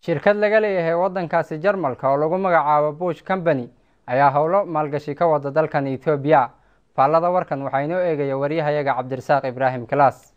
shirkad laga leeyahay waddankaasi jarmalka oo lagu magacaabo bush company ayaa howlo maalgashi ka wada dalkan etoobiya faallada warkan waxaa inoo eegaya waryahayaga cabdirasaaq ibraahim kalaas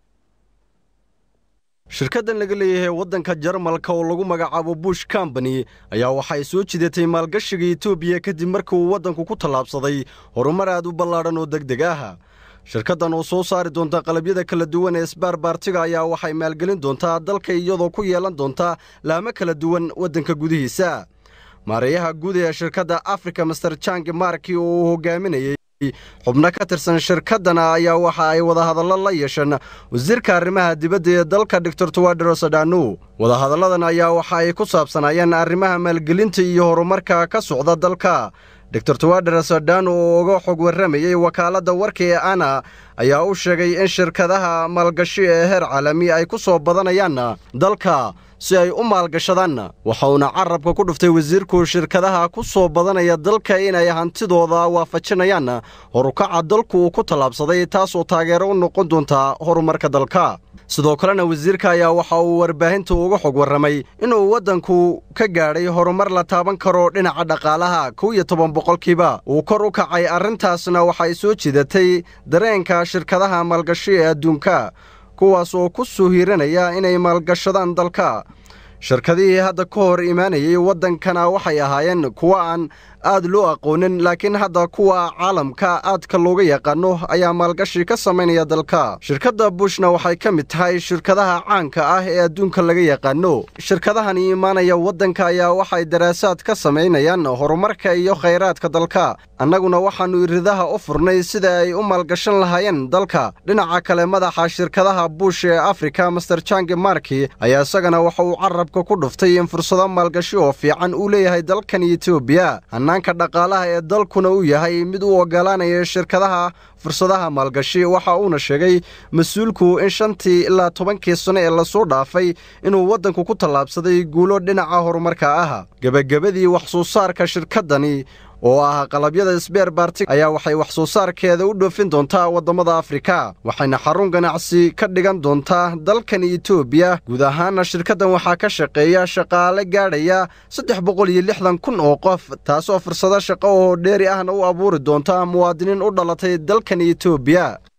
shirkaddan laga leeyahay waddanka jarmalka oo lagu magacaabo bush combany ayaa waxay soo jidatay maalgashiga etoobiya kadib markii uu waddanku ku tallaabsaday horumar aad u ballaadhan oo degdeg ah shirkaddan oo soo saari doonta qalabyada kala duwan ee isbaarbaartiga ayaa waxay maalgelin doontaa dalka iyadoo ku yeelan doonta laamo kala duwan waddanka gudihiisa maareeyaha guud ee shirkadda africa master jangi marki oo uu hogaaminayey xubno ka tirsan shirkaddana ayaa waxa ay wadahadallo la yeesheen wasiirka arrimaha dibadda ee dalka doctor tuwadros adhanu wadahadalladan ayaa waxa ay ku saabsanaayeen arrimaha maalgelinta iyo horumarka ka socda dalka doctor tuwadros adhanu oo uga xog warramayey wakaaladda warka ee ana ayaa u sheegay in shirkadaha maalgashi ee heer caalami ay ku soo badanayaan dalka si ay u maalgashadaan waxauna carabka ku dhuftay wasiirku shirkadaha ku soo badanaya dalka inay hantidooda waafajinayaan horukaca dalku uu ku tallaabsaday taasoo taageero u noqon doonta horumarka dalka sidoo kalena wasiirka ayaa waxa uu warbaahinta uga xog warramay inuu waddanku ka gaadhay horumar la taaban karo dhinaca dhaqaalaha kow iyo toban boqolkiiba uu kor u kacay arrintaasna waxay soo jidatay dareenka shirkadaha maalgashi ee adduunka kuwaas oo ku soo hiiranaya inay maalgashadaan dalka shirkadihii hadda ka hor imaanayay waddankana waxay ahaayeen kuwo aan aad loo aqoonin laakiin hadda kuwa caalamka aadka looga yaqaano ayaa maalgashi ka samaynaya dalka shirkadda bushna waxay ka mid tahay shirkadaha caanka ah ee adduunka laga yaqaano shirkadahani imaanaya waddanka ayaa waxay daraasaad ka samaynayaan horumarka iyo khayraadka dalka annaguna waxaannu iridaha u furnay sida ay u maalgashan lahaayeen dalka dhinaca kale madaxa shirkadaha bush ee afrika master jangi marki ayaa isagana waxa uu carabka ku dhuftay in fursado maalgashi oo fiican uu leeyahay dalkan etoobiya hannaanka dhaqaalaha ee dalkuna uu yahay mid u ogolaanaya shirkadaha fursadaha maalgashi waxa uuna sheegay mas-uulku in shantii ilaa tobankii sano ee lasoo dhaafay inuu waddanku ku tallaabsaday guulo dhinaca horumarka ah gebagabadii wax soo saarka shirkaddani oo ah qalabyada sbeer baartig ayaa waxay wax soo saarkeeda u dhoofin doontaa waddamada afrika waxayna xarun ganacsi ka dhigan doontaa dalkan etoobiya guud ahaana shirkaddan waxaa ka shaqeeya shaqaale gaadhaya saddex boqol iyo lixdan kun oo qof taasoo fursado shaqo oo dheeri ahna u abuuri doonta muwaadiniin u dhalatay dalkan etoobiya